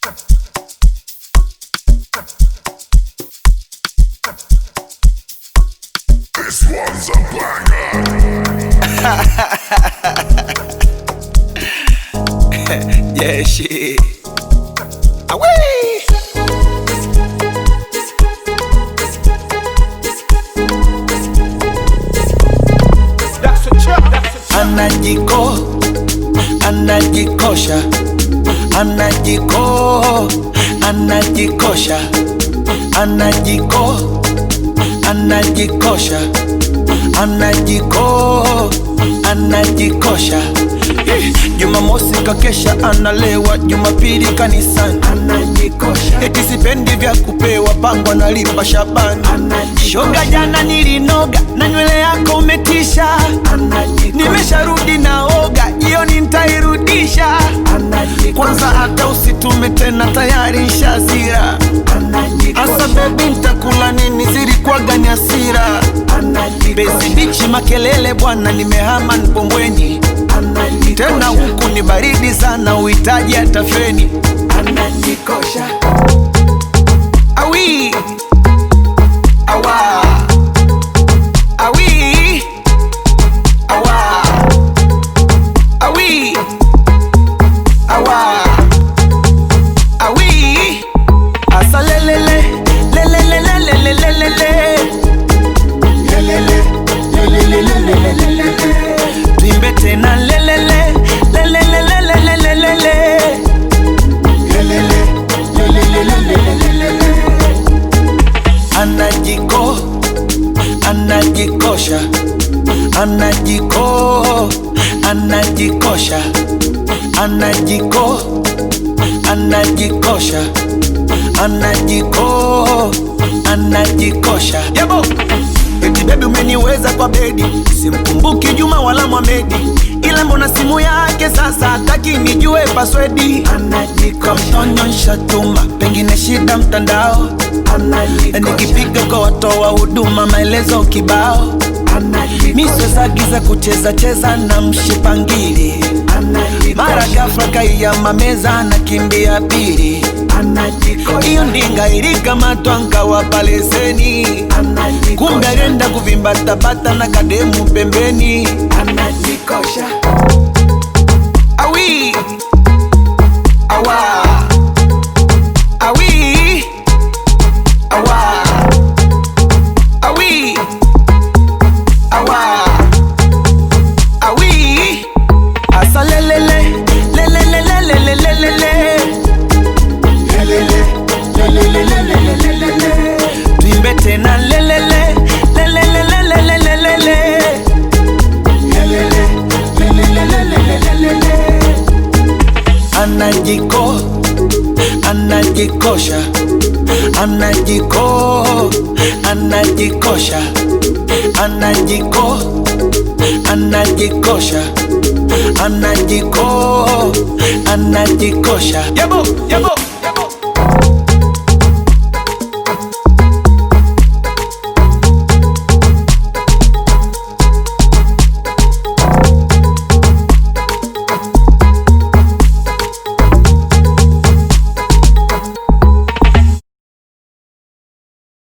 This one's a banger. Yeah, shit. Away. Anajiko, anajikosha, anajiko, anajikosha, anajiko, anajikosha, anajiko, anajikosha. Eh, Jumamosi kakesha analewa, Jumapili kanisani anajikosha, eti sipendi vya kupewa pangwa nalipa Shabani shoga, jana nilinoga na nywele yako umetisha, nimesharudi naoga, jioni ntairudisha. Kwanza hata usitume tena, tayari nshazira. Asa bebi, ntakula nini? Zilikuwaga ni hasira, bezi bichi makelele bwana, nimehama Mbombweni tena huku ni baridi sana, uhitaji hata feni. Anajikosha awi awa awi awa awi awa awi asa lelele lelele lelele lelele lelele lelele lelele tuimbe tena lelele lelele lelele lelele anajiko anajikosha anajiko anajikosha anajiko anajikosha anajiko anajikosha yabo eti bebi umeniweza kwa bedi simkumbuki juma wala mwamedi ila mbona simu yake sasa hataki nijue paswedi kamtonyonsha tuma pengine shida mtandao nikipiga kwa watoa huduma maelezo kibao miswezagiza kucheza cheza na mshipangili mara ghafla kaiyama meza na kimbia pili hiyo ndinga ilikamatwa nkawapa leseni kumbe alienda kuvimbatabata na kademu pembeni anajikosha awi awa awi awa awi awa awi asa lelele lelele lelele lelele tuimbe tena lelele lelele lelele lelele anajiko anajikosha anajiko anajikosha anajiko anajikosha anajiko anajikosha yabo yabo